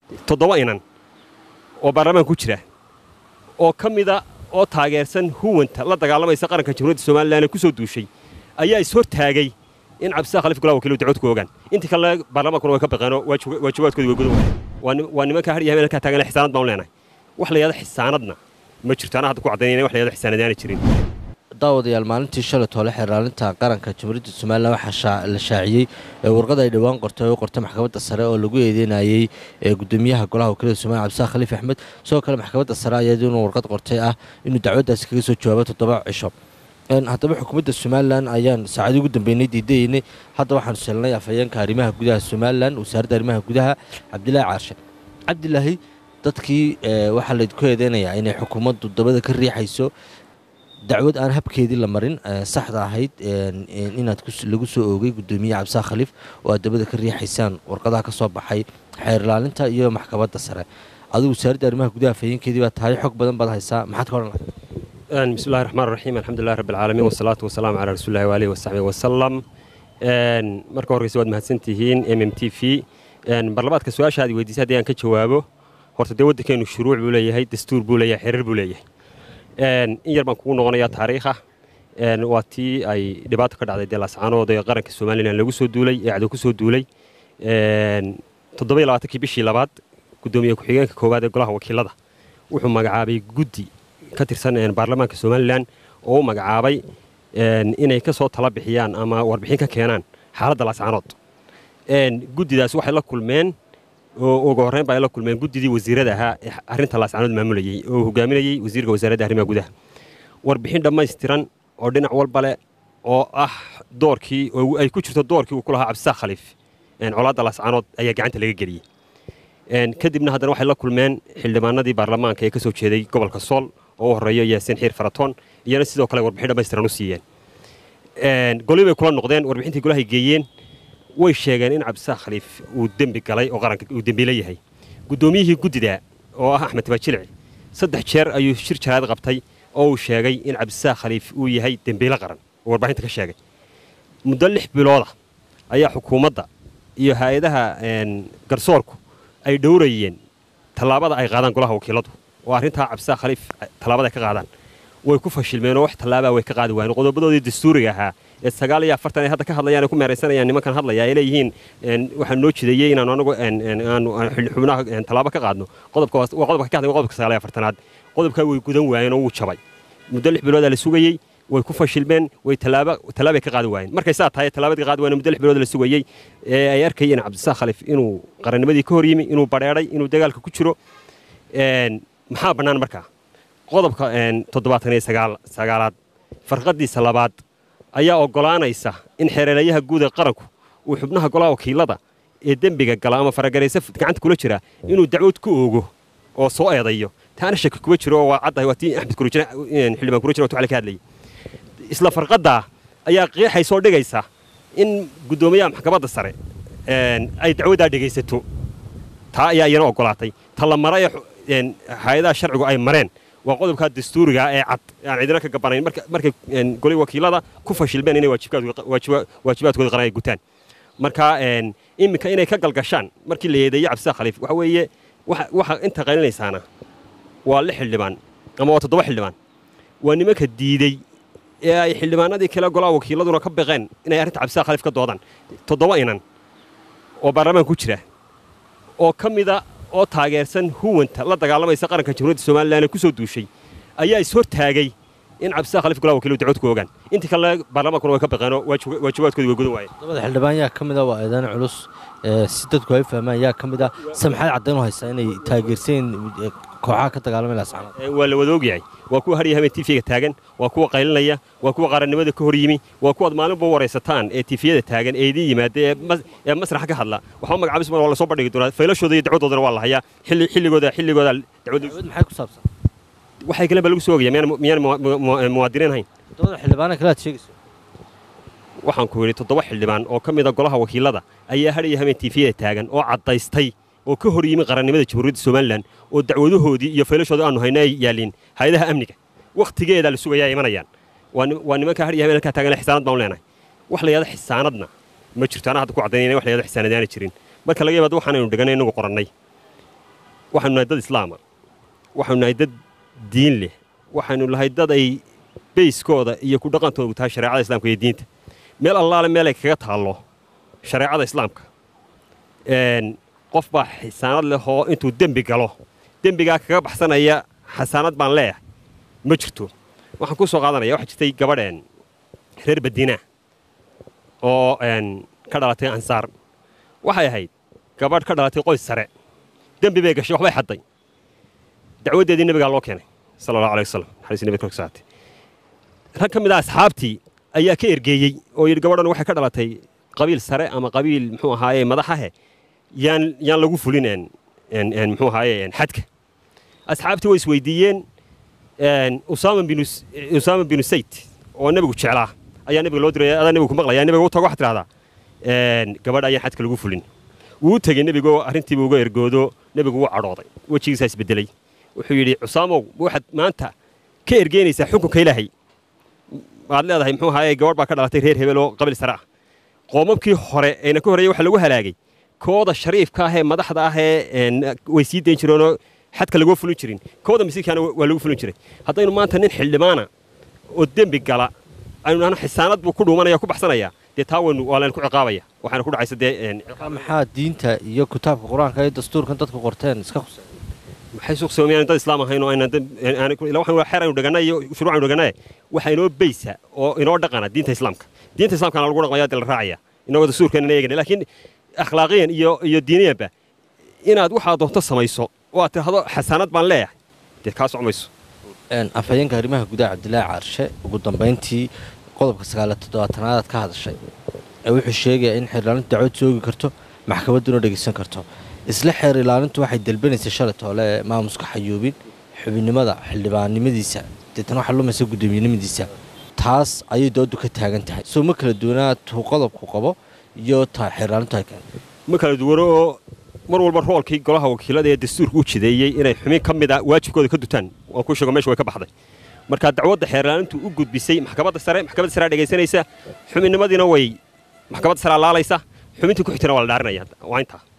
toddoba inan oo baarlamaan ku jira oo ka mida oo taageersan huwanta la dagaalamaysa qaranka jamhuuriyadda somalilan ee ku soo duushay ayaa ishortaagay in cabdisaaq khaliif golaha wakiilu dacwad ku ogaan intii kale baarlamaankuna way ka baqeenoo waajibaadkoodi way gudan waayeen waa nimanka har iyo habeen halkaa taagan xisaanad baan leenahay wax la yahdo xisaanadna ma jirto anaa hadda ku caddaynayna wax la yahdo xisaanad aana jirin daawadayaal maalintii shalay toole xeerlaalinta qaranka jamhuuriyadda somalilan waxaa la shaaciyey warqad ay dhowaan qortay oo qortay maxkamadda sare oo lagu eedeynayey gudoomiyaha golaha wakiilada somaliya cabdisaaq khaliif axmed sidoo kale maxkamadda sare ayaa inuu warqad qortay ah inuu dacwaddaasi kaga soo jawaabo toddoba cisho haddaba xukuumadda somalilan ayaan saacadii ugu dambeynay diidayeynay hadda waxaanu selnay afhayeenka arrimaha gudaha somalilan wasaaradda arrimaha gudaha cabdilaahi caarshe cabdilaahi dadkii waxaa laydku eedeynayaa inay xukuumaddu dabada ka riixayso dacwad aan habkeedii la marin saxda ahayd inaad lagu soo oogay gudoomiye cabdisaaq khaliif oo aad dabada ka riixaysaan warqadaha ka soo baxay xeer ilaalinta iyo maxkamadda sare adigu wasaaradda arrimaha gudaha afhayeenkeedii baa tahay xog badan baad haysaa maxaad ka odhan lahay bismillahi raxmaan raxiim alxamdulilah rabbi alcaalamiin wasalaatu wasalaamu calaa rasuulillahi waalihi wasaxbihi wasalam marka horreysa waad mahadsantihiin m m t v barlabaadka su-aasha aad weydiisay haddii aan ka jawaabo horta dee waddankeenu shuruuc buu leeyahay dastuur buu leeyahay xerar buu leeyahay in yar baan kugu noqonayaa taariikha waa tii ay dhibaato ka dhacday dee laascaanood ee qaranka somalilan lagu soo duulay ee cadow ku soo duulay toddoba iyo labaatankii bishii labaad guddoomiye ku-xigeenka koowaad ee golaha wakiilada wuxuu magacaabay guddi ka tirsan baarlamaanka somalilan oo u magacaabay inay ka soo tala bixiyaan ama warbixin ka keenaan xaaladda laascaanood guddidaas waxay la kulmeen oo ugu horreyn ba ay la kulmeen guddidii wasiirada ahaa ee arrinta laascaanood maamulayey oo hogaaminayey wasiirka wasaaradda arrimaha gudaha warbixin dhammaystiran oo dhinac walba leh oo ah doorkii oo ay ku jirto doorkii uu ku lahaa cabdisaaq khaliif colaadda laascaanood ayaa gacanta laga geliyey kadibna haddana waxay la kulmeen xildhibaanadii baarlamaanka ee ka soo jeeday gobolka sool oo u horreeyo yaasiin xiir faratoon iyana sidoo kale warbixin dhammaystiran u siiyeen goli bay kula noqdeen warbixintii golahay geeyeen way sheegeen in cabdisaaq khaliif uu dembi galay oo qaranka uu dembiile yahay guddoomiyihii guddida oo ah axmed tabaajilici saddex jeer ayuu shir jaraad qabtay oo uu sheegay in cabdisaaq khaliif uu yahay dembiile qaran oo warbixinta ka sheegay muddo lix bilooda ayaa xukuumadda iyo hay-adaha garsoorku ay dhowrayeen tallaabada ay qaadaan golaha wakiiladu oo arrintaa cabdisaaq khaliif tallaabada ay ka qaadaan way ku fashilmeen oo wax tallaabaa way ka qaadi waayeen qodobadoodii dastuuriga ahaa ee sagaal iyo afartan ay hadda ka hadlayaan ay ku meeraysanayaan nimankan hadlaya ay leeyihiin waxaa noo jideeyey inaanu anagu aanu xubnaha tallaabo ka qaadno qodobka waa qodobka ka hadlay qodobka sagaal iyo afartanaad qodobkaa way gudan waayeen oo wuu jabay muddo lix biloodaa la sugayey way ku fashilmeen way tallaaba tallaabay ka qaadi waayeen markay saa tahay tallaabadii qaadi waayeen muddo lix bilood la sugayey ee ay arkayeen cabdisaaq khaliif inuu qarannimadii ka hor yimi inuu badheedhay inuu dagaalka ku jiro maxaa bannaan markaa qodobka toddobaatan iyo sagaalaad farqadiisa labaad ayaa oggolaanaysa in xereerayaha guud ee qaranku uu xubnaha golaha wakiilada ee dembiga gala ama faragaraysa gacanta kula jira inuu dacwad ku oogo oo soo eedayo taana shaki kuga jiro oo waa caddahay waa tii axmed kurujina xildhibaan kurujina watu ka hadlayay isla farqaddaa ayaa qiixaysoo dhigaysa in guddoomiyaha maxkamadda sare ay dacwaddaa dhegaysato taa ayaa iyana oggolaatay ta la mara ee hay-adaha sharcigu ay mareen waa qodobkaa dastuuriga ee cad aan cidina ka gabanayn markay goli wakiilada ku fashilmeen inay waajibaadkooda qaran ay gutaan marka iminka inay ka galgashaan markii la yeedeeyey cabdisaaq khaliif waxa weeye waxa inta qaylinaysaana waa lix xildhibaan ama waa toddoba xildhibaan waa nimanka diidey ee ay xildhibaanadii kale golaha wakiiladuna ka baqeen inay arrinta cabdisaaq khaliif ka doodaan toddoba inan oo baarlamaan ku jira oo ka mida oo taageersan huwanta la dagaalamaysa qaranka jamhuuriyadda somalilan ee ku soo duushay ayaa ishortaagay in cabdisaaq khaliif golaha wakiilu dacwad ku ogaan intii kale baarlamaankuna way ka baqeenoo waajibaadkoodi way gudan waayeen dabada xildhibaan yaa ka mid a waa eedayn culus si dadku ay fahmaan yaa ka mid a samxaad caddayn u haysaa inay taageerseen kooxaha ka dagaalamay laascaanood waa la wada ogyahay waa kuwa harya habeen tiifiga taagan waa kuwa qaylinaya waa kuwa qarannimada ka hor yimi waa kuwaad maalinba waraysataan ee tiifiyada taagan ee idiin yimaada ee masraxa ka hadla waxba magacaabis waa la soo bandhigi doonaa faylashooda iyo dacwadoodana waa la hayaa xilligooda xilligooda dacwad maxay ku saabsan waxay kale ba lagu soo ogaya miyaan muwaadiniin hayn toddobada xildhibaana kale aad sheegayso waxaan ku yidhi toddoba xildhibaan oo ka mida golaha wakiilada ayaa hadhaya habeen tiifiyada taagan oo caddaystay oo ka hor yimi qarannimada jamhuuriyadda somalilan oo dacwadahoodii iyo faylashooda aanu hayno ay yaaliin hay-adaha amniga wakhtigeedaa la sugayaa imanayaan waa nimanka hadhiya habeen halkaa taagan xisaanad baan leenahay wax la yahdo xisaanadna ma jirto anaa hadda ku caddaynayna wax la yahdo xisaanad aana jirin marka laga yabaado waxaanaynu dhiganay inagu qorannay waxaynu nahay dad islaama waxaynu nahay dad diin leh waxaynu nahay dad ay bayskooda iyo ku dhaqantoodu tahay shareecada islaamka iyo diinta meel allaale meelay kaga taallo shareecada islaamka qof baa xisaanad leh oo intuu dembi galo dembigaa kaga baxsanaya xasaanad baan leeyahay ma jirto waxaan ku soo qaadanaya waxaa jirtay gabadheen reer badiina oo ka dhalatay ansaar waxay ahayd gabadh ka dhalatay qoys sare dembi bay gashay waxbay xadday dacwaddeedii nebigaa loo keenay sala allahu alay wasalam xadiis nebiga korka saatay rag ka mid ah asxaabtii ayaa ka ergeeyey oo yidhi gabadhan waxay ka dhalatay qabiil sare ama qabiil muxuu ahaaye madaxahe yaan yaan lagu fulin muxuu ahaaye xadka asxaabtii way isweydiiyeen usaama binu usaama binu sayd oo nebigu jeclaa ayaa nebiga loo diray adaa nebigu ku maqlaya nebiga u tago waxaad tidhahdaa gabadh ayaan xadka lagu fulin wuu u tegey nebigoo arrintiiba uga ergoodo nebigu wuu cadhooday wejigiisaa isbedelay wuxuu yidhi cusaamow waxaad maanta ka ergeynaysaa xukunka ilaahay waad leedahay muxuu ahaaye gabadh baa ka dhalatay reer hebel oo qabiil sare ah qoomabkii hore eena ka horreeyey waxa lagu halaagay kooda shariifka ah ee madaxda ah ee way sii dayn jireenoo xadka lagoo fulin jirin kooda masiirkaana waa lagu fulin jiray haddaynu maanta nin xildhibaana oo dembi gala aynu nahno xisaanad buu ku dhuumanaya ku baxsanaya dee taa waynu waa laynu ku ciqaabaya waxaana ku dhacaysa dee maxaa diinta iyo kitaabka qur-aanka iyo dastuurkan dadku qorteen iska khusay maxay suuqsoomayaan dad islaam ahayn oo aynan waxaan xeer aynu dhagannay iyo shuruuc aynu dhagannay waxa inoo beysa oo inoo dhaqana diinta islaamka diinta islaamkana lagu dhaqmaya dee la raacaya inagoo dastuurkeena eegana laakiin akhlaaqiyan iyo iyo diiniyanba inaad waxaa doonto samayso oo aad tidhahdo xasaanad baan leeyahay dee kaa socmayso afhayeenka arrimaha gudaha cabdilaahi caarshe ugu dambayntii qodobka sagaaliyo toddobaatanaadaad ka hadashay ee wuxuu sheegayaa in xeer ilaalintu dacwad soogi karto maxkamadduna dhegaysan karto isla xeer ilaalintu waxay dalbanaysay shalay toole ee maamuska xayuubin xubinnimada xildhibaannimadiisa deetan waxaa lumaysa guddoomiyenimadiisa taas ayay doodu ka taagan tahay soo ma kala duwanaa tuu qodobku qabo iyo ta xeer ilaalintu ay keento ma kala duwano oo mar walba roolkii golaha wakiilada ee dastuurka u jideeyey inay xubin ka mid a waajibkooda ka dutaan waan ku sheego meesha way ka baxday marka dacwadda xeerlaalintu u gudbisay maxkamadda sare maxkamadda sare dhegaysanaysa xubinnimadiina way maxkamadda sare laalaysa xubintii ku xigtana waa la dhaarinaya waa intaa